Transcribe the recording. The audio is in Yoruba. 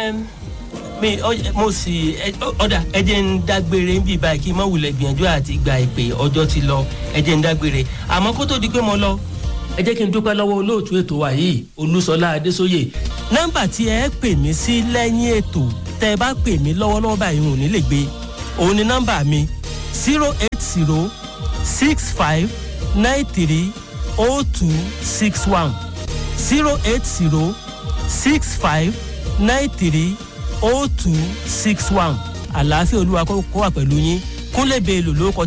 Ẹm, mi ọ- mo sì ẹ- ọ- ọ̀dà ẹ jẹ́ ń dágbére bíi báyìí kí n má wulẹ̀ gbìyànjú àti gba ìpè ọjọ́ ti lọ ẹ jẹ́ ń dágbére àmọ́ kó tó di pé mo lọ ẹ jẹ́ kí n dúpẹ́ lọ́wọ́ olóòtú ètò wa yìí olúṣọlá adésóyè nọ́mbà tí ẹ pè mí sí lẹ́yìn ètò tẹ́ ẹ bá pè mí lọ́wọ́lọ́wọ́ báyìí n ò ní lè gbé òun ni nọ́mbà mi zero eight zero six five nine three oh two six one zero eight zero six five nine three oh two six one àlàáfíà olúwa kó kó wà pẹ̀lú yín kúnlẹ̀ bẹ́ẹ̀ lò lórúkọ